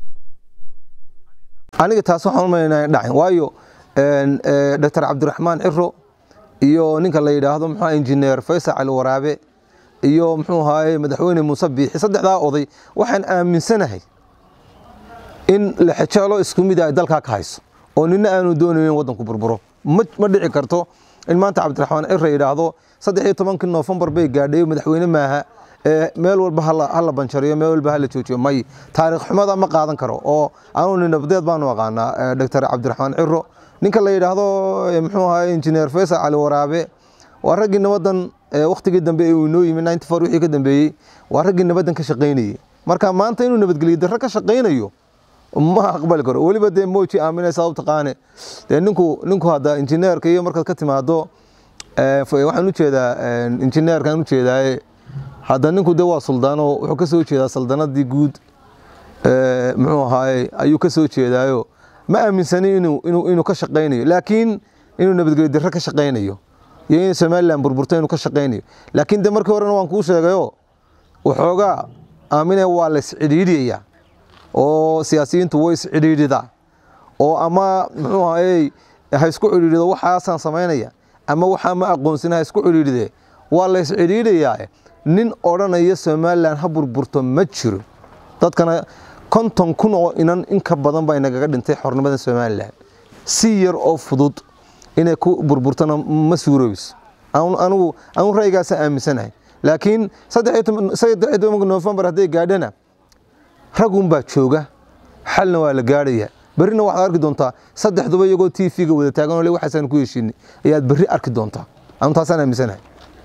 aniga taas waxaan umaynaa dhacin waayo doctor cabdiraxmaan ciro iyo ninka la yidhaahdo muxuu injineer faysal cali waraabe iyo muxuu ahaaye madaxweyne muuse biixi saddexdaa oday waxaan aaminsanahay in lexejeelo isku mid ay dalkaa ka hayso oo nina aanu doonaynin waddanku burburo ma dhici karto in maanta cabdiraxmaan cire yidhaahdo saddex iyo tobankii noofembar bay gaadhay madaxweyne maaha meel walba hala banjariyo meel walba hala joojiyo may taariikh xumada ma qaadan karo oo anu ninabadeed baanu aqaanaa doctor cabdiraxmaan ciro ninka la yidhaahdo muxuu ahaa injineer faysal cali waraabe waa raggii nabadan wakhtigii dambe ee uu inoo yimi ninety four wixii ka dambeeyey waa raggii nabadan ka shaqaynayey marka maanta inuu nabadgeliyo darro ka shaqaynayo ma aqbali karo weliba dee moji aaminaysa u taqaane dee ninku ninku hadda injineerka iyo markaad ka timaado waxaan ujeedaa injineerkaan ujeedaaye hadda ninku dee waa suldaano wuxuu ka soo jeedaa saldanadii guud muxuu ahaaye ayuu ka soo jeedaayo ma aaminsani inuu inuu inuu ka shaqaynayo laakiin inuu nabadgelyo darro ka shaqaynayo iyo in somaliland burburto inuu ka shaqaynayo laakiin de markii horena waan kuu sheegayo waxoogaa aaminaya waa la iscidhiidhiyayaa oo siyaasiyiintu way iscidhiidhidaa oo ama muxuu ahayey ha isku cidhiidhido waxaasaan samaynaya ama waxaa ma aqoonsina ha isku cidhiidhide waa la iscidhiidhayaa nin odhanaya somaliland ha burburto ma jiro dadkana konton kun oo inan in ka badan baa inagaga dhintay xornimada somalilan si yar oo fudud inay ku burburtona ma suuroobayso anigu anigu ra'yigaasa aaminsanahay laakiin saddex iyo tobanka noofembar hadday gaadhana ragun baa jooga xalna waa la gaadhaya berrina waxaad arki doontaa saddexduba iyagoo t v-ga wada taagan oo le waxaasaan ku heshiinay ayaad berri arki doontaa anu taasaan aaminsanahay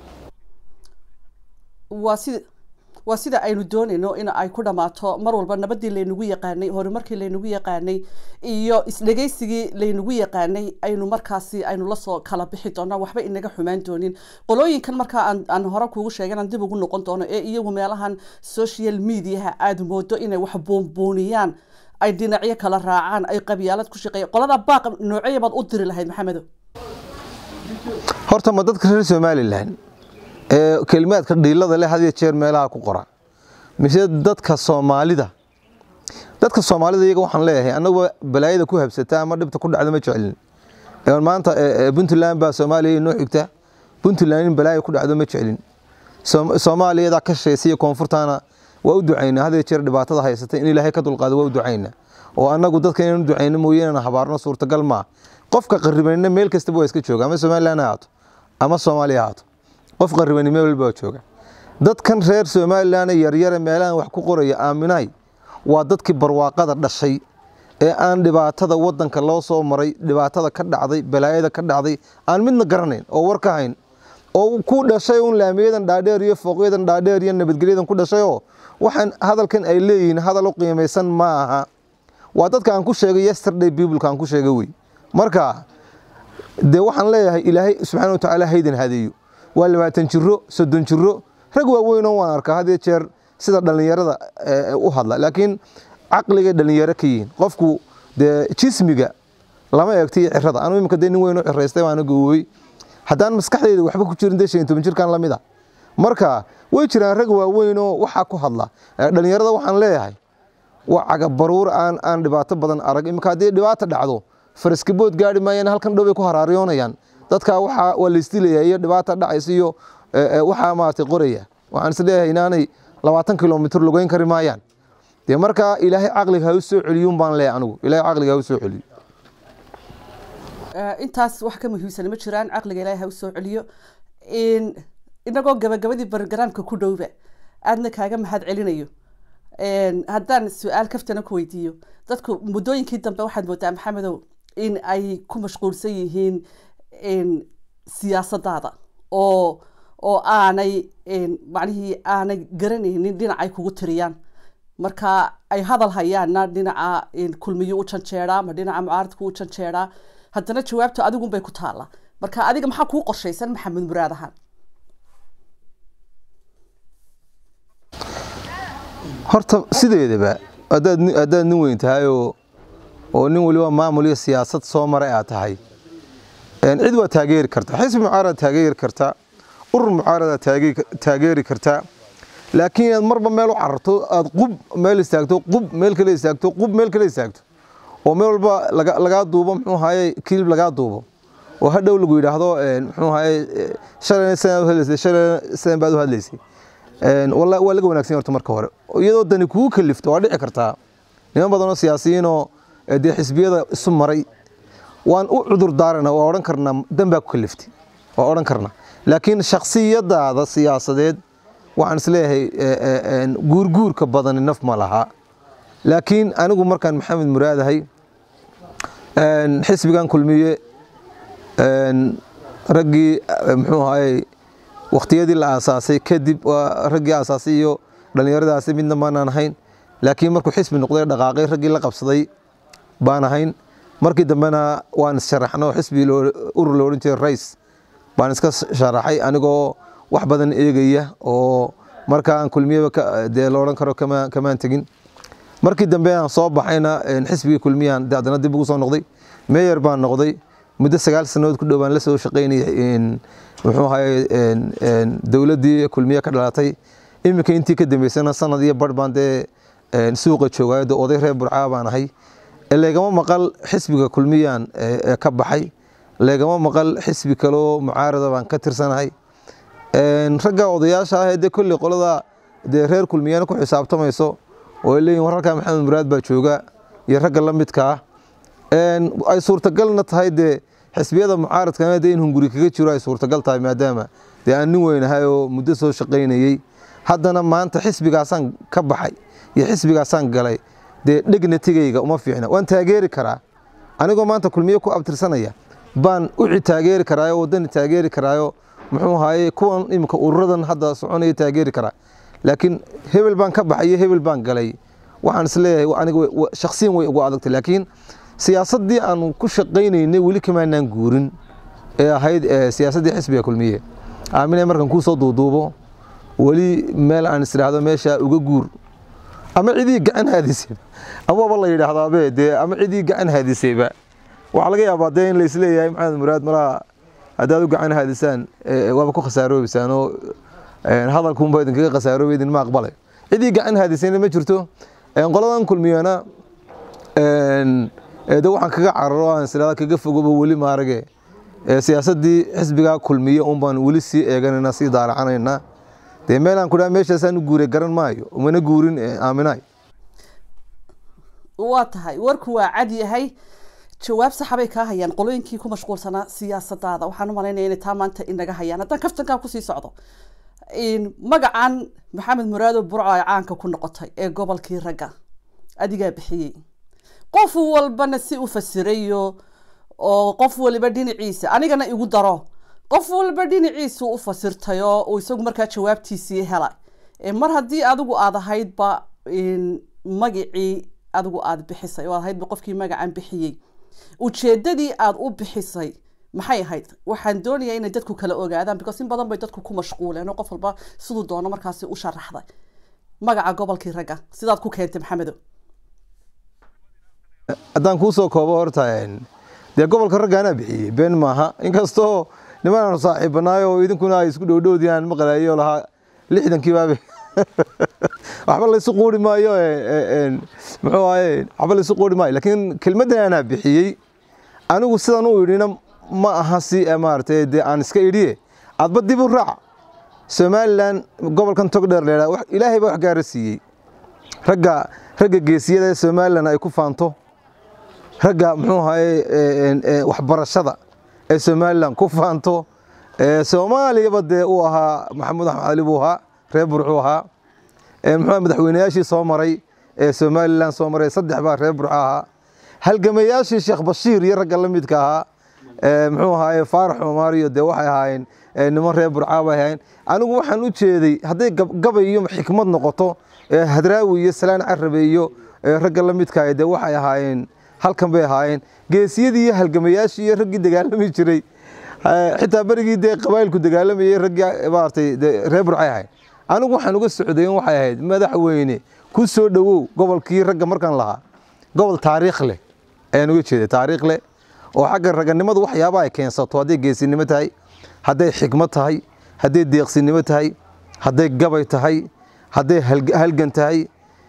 waa sida waa sida aynu doonayno in ay ku dhammaato mar walba nabadii laynagu yaqaanay horumarkii laynagu yaqaanay iyo isdhegaysigii laynagu yaqaanay aynu markaasi aynu lasoo kala bixi doona waxba inaga xumaan doonin qolooyinkan markaa aan hore kuugu sheegan aan dib ugu noqon doono ee iyagu meelahan social mediaha aada moodo inay wax buunbuuniyaan ay dhinacyo kala raacaan ay qabyaalad ku shaqeeya qolada baaq noocyo baad u diri lahayd maxamedo horta ma dadka reer somalilan ee kelimaadka dhiilada leh had iyo jeer meelaha ku qora mise dadka soomaalida dadka soomaalida iyaga waxaan leeyahay annaguba balaayada ku habsata ama dhibta ku dhacda ma jecelin maanta puntland baa soomaaliya inoo xigta puntland in balaaya ku dhacdo ma jecelin soomaaliyadaa ka shaysiya koonfurtaana waa u ducaynaa had iyo jeer dhibaatada haysata in ilaahay ka dulqaado waa u ducaynaa oo annagu dadka inaan u ducayno mooye inaan habaarno suurtagal maa qofka qaribanina meel kastaba waa iska jooga ama somaliland ha ahaato ama soomaaliya ha ahaato qof qaribani meel walba jooga dadkan reer somalilan yaryare meelahan wax ku qoraya aaminahay waa dadkii barwaaqada dhashay ee aan dhibaatada wadanka loo soo maray dhibaatada ka dhacday balaayada ka dhacday aan midna garanayn oo war ka hayn oo ku dhashay un laamiyadan dhaadheer iyo fooqyadan dhaadheer iyo nabadgelyadan ku dhashayoo waxaan hadalkan ay leeyihiin hadal u qiimaysan ma aha waa dadka aan ku sheegay yesterday bibleka aan ku sheegay wey marka dee waxaan leeyahay ilaahay subxaana watacaala haydan hadeeyo waa labaatan jiro soddon jiro rag waaweynoo waan arkaa had iyo jeer sida dhallinyarada u hadla laakiin caqligay dhallinyaro ka yihiin qofku dee jismiga lama eegto iyo cirada anu imika dee nin weyn u ciraystay waana gawoobey haddaan maskaxdeyda waxba ku jirin dee shan iyo toban jirkan lamid a marka way jiraan rag waaweynoo waxaa ku hadla dhallinyarada waxaan leeyahay waa cagabaruur aan aan dhibaato badan arag imika haddii dhibaato dhacdo faraskibood gaari maayaan halkan dhow bay ku haraaryoonayaan dadkaa waxaa waa laysdilayaa iyo dhibaata dhacaysa iyo waxaa maaragtay qoraya waxaan is leeyahay inaanay labaatan kilomitr lugeyn kari maayaan dee markaa ilaahay caqliga ha u soo celiyuun baan leeyahay anigu ilaahay caqliga ha u soo celiyo intaas wax ka muhiimsan ma jiraan caqliga ilaahay ha u soo celiyo inagoo gabagabadii barogaraamka ku dhowba aadna kaaga mahad celinayo haddaan su-aal kaftana ku weydiiyo dadku muddooyinkii dambe waxaad moodaa maxamedow in ay ku mashquulsan yihiin siyaasadaada oo oo aanay macnihii aanay garanaynin dhinacay kugu tiriyaan marka ay hadal hayaanna dhinaca kulmiyo u janjeeraa ma dhinaca mucaaradku u janjeeraa haddana jawaabtu adigunbay ku taalla marka adiga maxaa kuu qorshaysan maxamed muraad ahaan horta sideedaba haddaad haddaad nin weyn tahay oo oo nin waliba maamul iyo siyaasad soo maray aad tahay cid waa taageeri kartaa xisbi mucaarada taageeri kartaa urur mucaarada taageeri kartaa laakiin inaad marba meel u cararto aad qub meel istaagto qub meel kale istaagto qub meel kale istaagto oo meel walba lagaa duubo muxuu ahaye kilib lagaa duubo oo hadhow lagu yidhaahdo muxuu ahaye shalayna sidan u hadlaysay shalayna sidan baad u hadlaysay waa laga wanaagsan horta marka hore iyadoo dani kugu kalifto waa dhici kartaa niman badanoo siyaasiyiinoo dee xisbiyada isu maray waan u cudur daarana waa odhan karnaa dan baa ku kaliftay waa odhan karnaa laakiin shaksiyadaada siyaasadeed waxaan isleeyahay guurguurka badani naf ma laha laakiin anigu markaan maxamed muraadahay xisbigan kulmiye raggii muxuu ahaye wakhtiyadii la aasaasay kadib waa raggii aasaasay iyo dhallinyaradaasi midna maanaan ahayn laakiin markuu xisbi noqday dhaqaaqay raggii la qabsaday baan ahayn markii dambena waan issharaxno xisbi urur la odhan jiray rais baan iska sharaxay anigoo wax badan eegaya oo markaa aan kulmiyaba dee la odhan karo kamaan tegin markii dambe aan soo baxayna xisbigii kulmiyaan haddana dib ugu soo noqday meyer baan noqday muddo sagaal sannadood ku dhowaan la soo shaqaynayay muxuu ahaye dowladdii kulmiye ka dhalatay iminka intii ka dambeysana sanad iyo barh baan dee suuqa joogaayo dee oday reer burcaa baan ahay leegama maqal xisbiga kulmiyaan ka baxay leegama maqal xisbi kaloo mucaarada baan ka tirsanahay ragga odayaasha ah ee dee kolley qolada dee reer kulmiyana ku xisaabtamayso oo ay leeyihin wararka maxamed muraad baa jooga iyo ragga la midka ah ay suurtagalna tahay dee xisbiyada mucaaradkana dee in hunguri kaga jiro ay suurtagal tahay maadaama dee aan nin weynahay oo muddo soo shaqaynayey haddana maanta xisbigaasaan ka baxay iyo xisbigaasaan galay dee dhegnatigayga uma fiicna waan taageeri karaa anigoo maanta kulmiye ku abtirsanaya baan uci taageeri karaayo wadani taageeri karaayo muxuu ahaye kuwan iminka ururadan hadda soconaya taageeri karaa laakiin hebel baan ka baxay iyo hebel baan galay waxaan isleeyahay aniga shaksiyan way ugu adagtay laakiin siyaasaddii aanu ku shaqaynaynay weli kamaanaan guurin ee ahayd siyaasaddii xisbiga kulmiye aamine markan kuu soo duuduubo weli meel aan isdhaahdo meesha uga guur ama cidii gacan haadisayba amaba la yidhaahdaabe dee ama cidii gacan haadisayba waxaa laga yaabaa dee in la isleeyahay maxamed muraad malaha haddaad u gacan haadisaan waaba ku khasaaroobeysaan oo hadalkuunba idinkaga khasaaroobe idinma aqbalay cidii gacan haadisayna ma jirto qoladan kulmiyana de waxaan kaga cararo aan islada kaga fogoba weli maarage siyaasaddii xisbigaa kulmiye un baan weli sii eeganayna sii daalacanayna dee meelaan ku dhaha meeshaasaan u guuray garan maayo umana guurin aaminaay waa tahay warku waa cad yahay jawaab saxabay kaa hayaan qolooyinkii ku mashquulsanaa siyaasadaada waxaan u malaynaya inay taa maanta inaga hayaan haddaan kaftankaa kusii socdo magacan maxamed muraado burco ay caanka ku noqotay ee gobolkii ragga adigaa bixiyey qof walbana si u fasirayo oo qof waliba dhinaciisa anigana igu daro qof walba dhinaciisu u fasirtay oo uu isagu markaa jawaabtiisii helay mar haddii adigu aad ahaydba magacii adigu aad bixisay oo aad ahaydba qofkii magacan bixiyey ujeedadii aad u bixisay maxay ahayd waxaan doonayaa inay dadku kala ogaadaan because in badan bay dadku ku mashquuleen oo qof walba siduu doono markaasi u sharaxday magaca gobolkii ragga sidaad ku keentay maxamedo haddaan kuusoo koobo horta een, dee gobolka ragga anaa bixiyey been maaha inkastoo niman aan saaxiibanaay oo idinkuna ay isku dhowdhowdii aan maqlayo lahaa lixdankii baabe waxba laysu quuri maayo ee, ee, een, muxuu ahaye waxba laysu quuri maayo laakiin kelmaddan anaa bixiyey anigu sidan u idhina ma aha si eh, maaragtay dee aan iska idhiye adba dib u raac somalilan gobolkan togdheer leedaa wax- ilaahay baa wax gaara siiyey ragga ragga geesiyada ee somalilan ay ku faanto ragga muxuu ahaye ee, een, ee, waxbarashada ee somalilan ku faanto ee, soomaaliyaba dee uu ahaa maxamuud axmed cali buu ahaa reer burxuu ahaa ee, muxuu ahaa madaxweynayaashii soo maray ee somalilan soo maray saddex baa reer burxo ahaa halgamayaashii sheekh bashiir iyo ragga la midka ahaa ee, muxuu ahaaye faarax cumaar iyo dee waxay ahaayeen ee, niman reer burcaa bay ahaayeen anigu waxaan u jeeday hadday gab- gabay iyo xikmad noqoto ee, hadraawi iyo salaan carabe iyo ee, ragga la midka ah dee waxay ahaayeen halkan bay ahaayeen geesiyadii iyo halgamayaashii iyo raggii dagaalami jiray ee, xitaa berigii dee qabaayilku dagaalamayay raggii maaragtay dee reer burcay ahayd anigu waxaan uga socday in waxay ahayd madaxweyne ku soo dhowow gobolkii ragga markaan lahaa gobol taariikh leh ayaan uga jeeday taariikh leh oo xagga raganimadu waxyaaba ay keensato hadday geesinimo tahay hadday xikmad tahay hadday deeqsinimo tahay hadday gabay tahay hadday halg- halgan tahay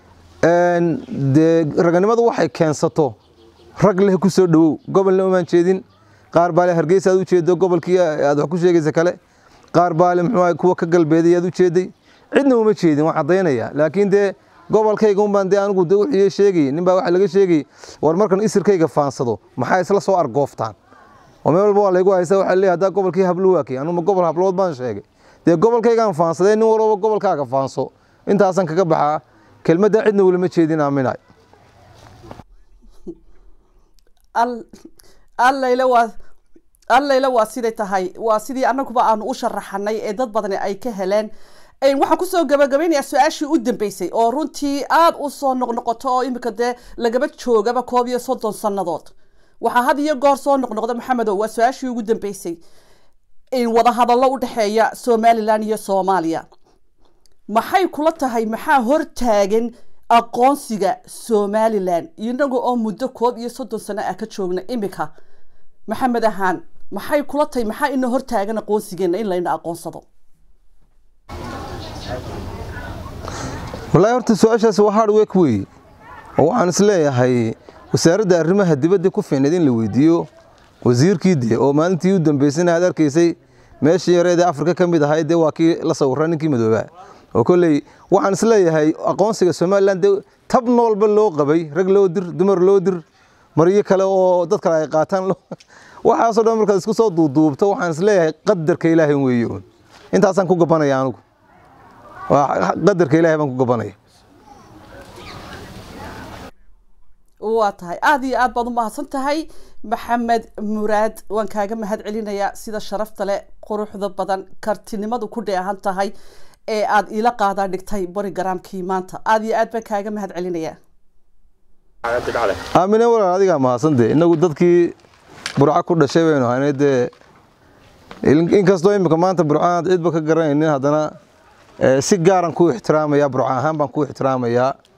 een, dee raganimadu waxay keensato rag leh ku soo dhowow gobolna umaan jeedin qaar baa le hargeysa aad u jeedo gobolkii aad wax ku sheegaysa kale qaar baa le muxuu ahay kuwa ka galbeeday aad u jeeday cidna uma jeedin waan caddaynaya laakiin dee gobolkayga un baan dee anigu dee wixii sheegay nin baa waxa laga sheegay war markan isirkayga faansado maxaa isla soo argooftaan oo meel walba waa laygu haysa waxaa leeyahay haddaa gobolkii hablo waakay anuma gobol hablood baan sheegay dee gobolkaygaan faansadee nin walba gobolkaaga faanso intaasaan kaga baxaa kelmadda cidna welima jeedin aaminay al allayla waa allayla waa siday tahay waa sidii annaguba aanu u sharaxanay ee dad badani ay ka heleen Een, waxaan kusoo gabagabeynayaa su-aashii u dambeysay oo runtii aada u soo noqnoqoto oo imika dee lagaba joogaba koob iyo soddon sannadood waxaa had iyo goor soo noqnoqda maxamedow waa su-aashii ugu dambeysay in wadahadallo u dhexeeya somalilan iyo soomaaliya maxay kula tahay maxaa hortaagan aqoonsiga somalilan inaga oo muddo koob iyo soddon sano ah ka joogna imika maxamed ahaan maxay kula tahay maxaa ina hortaagan aqoonsigeena in layna aqoonsado wallaahi horta su-aashaas waa hard work weeye oo waxaan isleeyahay wasaaradda arrimaha dibadda ku fiicneed in la weydiiyo wasiirkii dee oo maalintii u dambeysana aad arkaysay meeshii yareedee afrika ka mid ahayd dee waa kii la sawirra ninkii madoobaa oo kolley waxaan isleeyahay aqoonsiga somalilan dee tab noolba loo qabay rag loo dir dumar loo dir maryo kale oo dad kale ay qaataan loo- waxaasoo dhan markaad isku soo duuduubto waxaan isleeyahay qadarka ilaahay weeye uun intaasaan ku gabanaya anigu waa qadarka ilaahay baan ku gabanaya waa tahay aada iyo aad baad u mahadsan tahay maxamed muraad waan kaaga mahad celinayaa sida sharafta leh quruxda badan kartinimadu ku dheehan tahay ee aad iila qaadaa dhigtay borogaraamkii maanta aada iyo aad baan kaaga mahad celinayaa aamine walaal adigaa mahadsan dee inagu dadkii burco ku dhashay baynu ahaynay dee in- inkastoo imika maanta burco aad cidba ka garanaynin haddana eh, si gaaran ku ixtiraamaya burco ahaan baan ku ixtiraamayaa